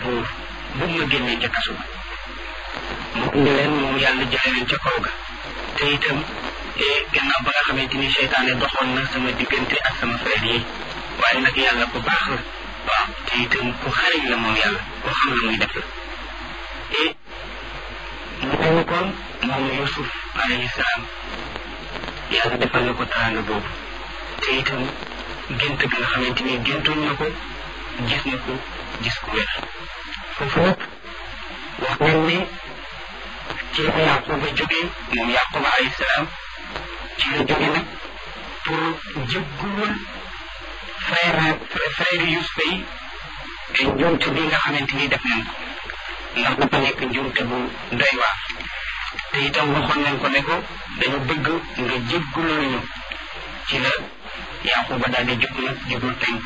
buur bu ma génnee ca kasu ba mu indi leen moom yàlla jële leen ca kaw ga te itam gannaaw ba nga xamante ni seytaane doxoon na sama diggante ak sama frère yi waaye nag yàlla ku baax la waaw te itam ku xariñ la moom yàlla koo xam la muy def la et mu mel ni kon moom Yusuf alayhi salaam yàlla defal na ko teraanga boobu te itam gént gi nga xamante ni géntoon na ko gis na ko gis ku wér foofu nag wax nañ ne ci la Yaquba jógee moom Yaquba alayhi salaam ci la jóge nag pour jéggul frère frère Yusufa yi te njuumte bi nga xamante ni def nañ ko ndax dafa nekk njuumte bu doy waar te itam waxoon nañ ko ne ko dañu bëgg nga jégguloo ñu ci la Yaquba daal di jóg nag jublu penk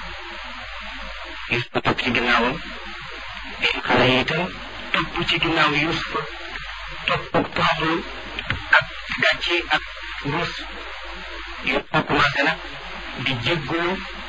Yusufa topp ci ginnaawam xale yi itam topp ci ginnaaw Yusufa topp toroxlu ak gàcce ak ruus Yusufa commencé nag di jéggulu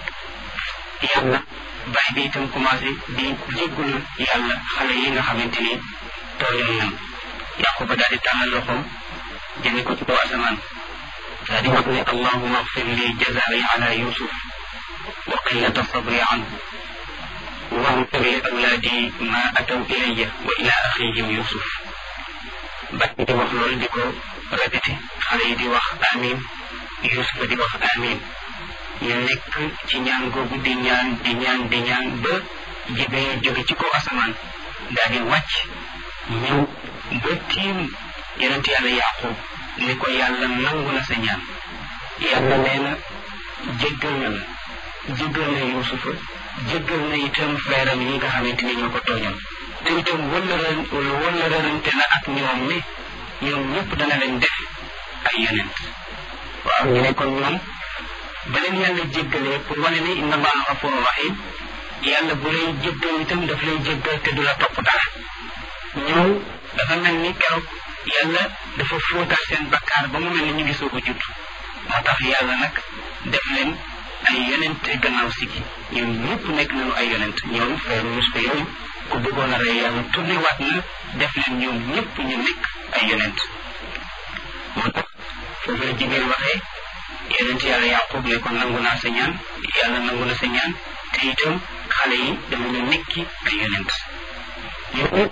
yàlla baay bi itam commencé di jéggulu yàlla xale yi nga xamante ni tooñoon nañ Yaquba daal di tàllal loxoom jëme ko ci kaw asamaan daal di wax ne allahuma agfir li jazaai ala yusuf wa qillata sabri anhu واغفر لأولادي ما أتوا إلي وإلى أخيهم يوسف بات دي wax loolu di ko répété xale yi di wax amin Yusuf di wax amin ñu nekk ci ñaan googu di ñaan di ñaan di ñaan ba Jibril jóge ci kaw asamaan daal di wàcc ñëw ba tiim yonent yàlla Yaqub ni ko yàlla nangu na sa ñaan yàlla nee na jéggal na la jéggal na Yusufa jéggal na itam feeram yi nga xamante ni ñoo ko tooñoon te itam wëllëran wëllërante na ak ñoom ne ñoom ñëpp dana leen def ay yonent waaw ñu ne kon ñoom ba leen yàlla jéggalee pour wane ne inna allaha gafuru rahim yàlla bu lay jéggal itam daf lay jéggal te du la topp dara ñoom dafa mel ni keroog yàlla dafa fóotal seen bakkaar ba mu mel ni ñu ngi soog a judd moo tax yàlla nag def leen ay yonent gannaaw sigi ñoom ñëpp nekk nañu ay yonent ñoom frère Yusufa yooyu ku bëggoon a rey yàlla tourné waat na def leen ñoom ñëpp ñu nekk ay yonent moo tax foofu la jigéen waxee yonent yàlla Yaqub ne ko nangu naa sa ñaan yàlla nangu na sa ñaan te itam xale yi dama ñu nekki ay yonent yow nag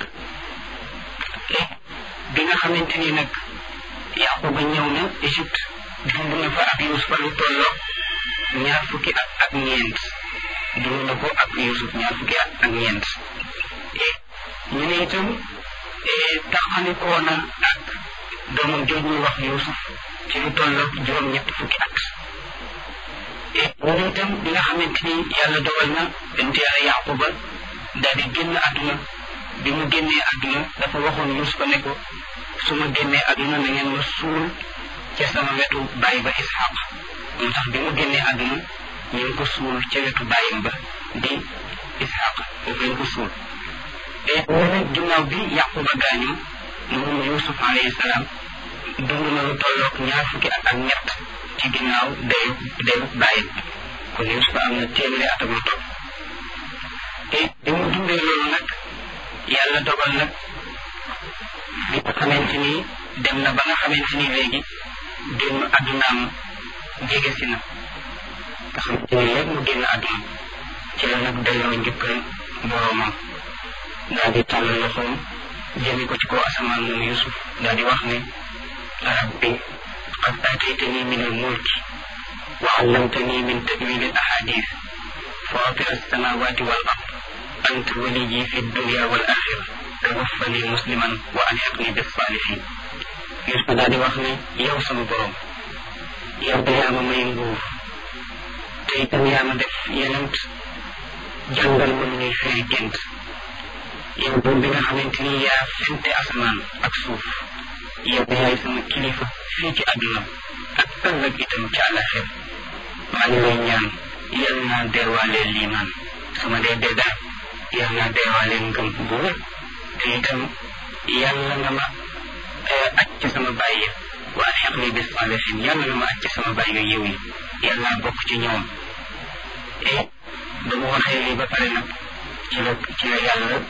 bi nga xamante ni nag Yaquba ñëw na Égypte dund na fa ak Yusufa lu tolloo ñaar fukki at ak ñeent dund na ko ak Yusuf ñaar fukki at ak ñeent ñu ne itam taxalikoo na ak doomam jooj ñuy wax Yusuf ci lu tolloo juróom-ñett fukki at ñu ne itam bi nga xamante ni yàlla dogal na bent yàlla Yaquba daal di génn àdduna bi mu génnee àdduna dafa waxoon Yusufa ne ko su ma génnee àdduna na ngeen ma suul ca sama wetu bàyyi ba Ishaq moo tax bi mu génnee àdduna ñu ngi ko suul ca wetu bàyyim ba di Ishaq foofu lañ ko suul te ñu ne ginnaaw bi Yaquba gaañu moom Yusuf alayhi salaam dund na lu tolloog ñaar fukki at ak ñett ci ginnaaw dayu dayu bàyyim kon Yusuf am na téeméeri at ak lu topp te bi mu dundee loolu nag yàlla dogal nag bi nga xamante ni dem na ba nga xamante ni léegi génn àddunaam jege si na nga xamante ni léegi mu génn àdduna ci la nag delloo njukkal boroomam daal di tàll loxoom jëme ko ci kaw asamaan moom Yusuf daal di wax ne rabbi qad aataytani min al-mulki wa allamtani min tawil al-ahadith fatir as-samawati wal ard anta waliyyi fi dunya wal akhirah tawaffani musliman wa alhiqni bis salihin Yusuf daal di wax ne yow sama borom yow de yaa ma may nguur te itam yaa ma def yenent jàngal ma nu ñuy firi gént yow buur bi nga xamante ni yaa fente asamaan ak suuf yow yaay sama kilifa fii ci àdduna ak ëllëg itam ci àllaxir maa ngi lay ñaan yal naa deewaaleel liimaan su ma dee dee daal yal naa deewaaleel ngëm bu wér te itam yàlla nga ma aj ci sama bàyyi waa xeq ni bis salihin yàlla nga ma aj ci sama bàyyi yu yiw yi yàlla bokk ci ñoom e ba mu waxee lii ba pare nag ci la ci la yàlla